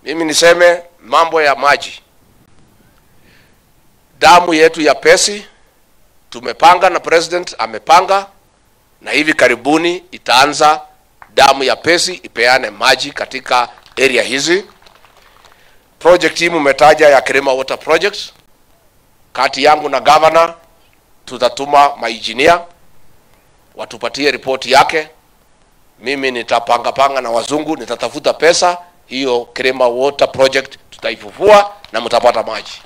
Mimi niseme mambo ya maji, damu yetu ya Pesi tumepanga na president amepanga, na hivi karibuni itaanza damu ya Pesi ipeane maji katika area hizi. Project hii mmetaja ya Kirima Water Project, kati yangu na governor tutatuma mainjinia watupatie ripoti yake. Mimi nitapanga panga na wazungu, nitatafuta pesa hiyo. Kirima Water Project tutaifufua na mtapata maji.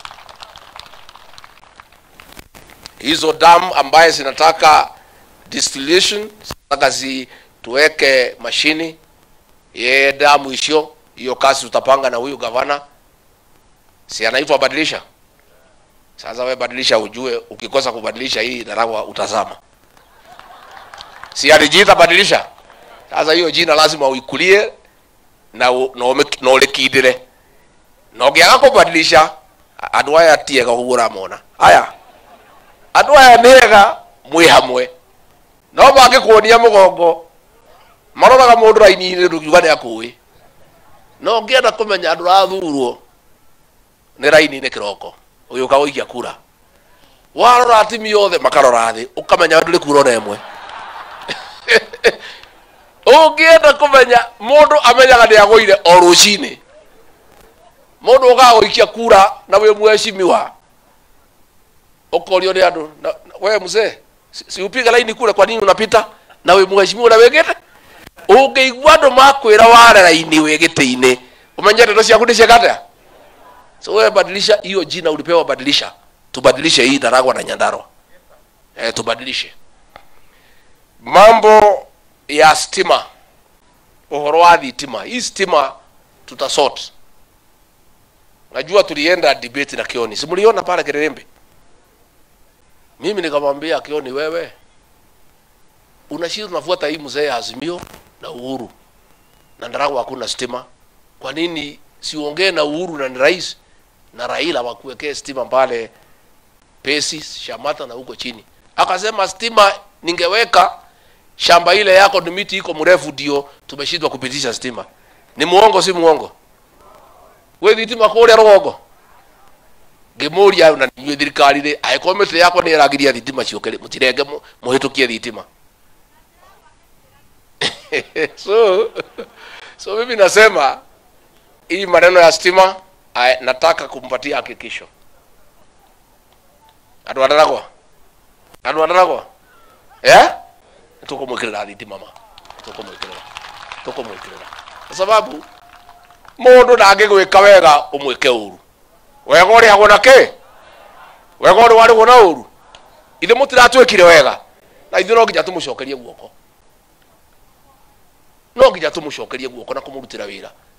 Hizo dam ambaye zinataka distillation, zinataka zi tuweke mashini ye damu isio hiyo, kazi tutapanga na huyu gavana, si anaitwa badilisha. Sasa we badilisha, ujue ukikosa kubadilisha hii Ndaragwa utazama, si alijiita badilisha. Sasa hiyo jina lazima uikulie na u- na ume- na ulikindire na ũngĩaga kũbadilisha andũ aya ti ega ũguo ũramona aya andũ aya nĩ ega mwĩ hamwe no mangĩkuonia mũgongo maroraga mũndũ raini-inĩ rũkiuga nĩ akũĩ no ũngĩenda kũmenya andũ rathurwo nĩ raini-inĩ kĩroko ũyũ ũkagũikia kura warora atimia othe makarora thĩ ũkamenya ndũrĩ kura ona ĩmwe ũngĩenda kũmenya mũndũ amenyaga nĩ agũire o rũcinĩ mũndũ ũkaga gũikia kura na wĩ mheshimiwa ũkorio nĩ andũ na- na- we mzee si- si upige laini kule kwa nini unapita na wĩ mheshimiwa na wĩgĩte ũngĩigua andũ makwĩra ware laini wĩ gĩtĩ-inĩ ũmenye ndeto ciaku nĩ ciekata so wewe badilisha hiyo jina ulipewa badilisha tubadilishe hii Ndaragwa na Nyandarua eh, tubadilishe mambo ya stima uhoro wa thitima hii stima tutasort najua tulienda debate na Kioni si mliona pale Kererembe mimi nikamwambia Kioni wewe unashinda unafuata hii mzee ya Azimio na Uhuru na Ndaragwa hakuna stima kwa nini siongee na Uhuru na ni rais na Raila wakuwekee stima pale Pesi, Shamata na huko chini. Akasema stima ningeweka shamba ile yako ni miti iko mrefu, ndio tumeshindwa kupitisha stima. Ni muongo, si muongo? We thitima kũrĩa rũgongo ngĩmũria na ninyuĩ thirikari rĩ angĩkorwo mĩtĩ yakwa nĩ ĩragiria thitima ciũke rĩ mũtirenge mũ- mũhĩtũkie thitima so so mimi nasema hii maneno ya stima I, nataka kumpatia hakikisho andå andaragwa andå andaragwa tå kå mwä kä rä ra thitima ma tå kå mwä kä rä ra tå kå mwä kä rä ra kwa sababu må ndå ndangä gwä ka wega å mwä ke å ru wega å rä agwo na kä wega å rä warä gwo na å ru ithe må tiratwä kire wega na ithuä no nginya tå må cokerie guoko no nginya tå må cokerie guoko na kå må rutä ra wä ra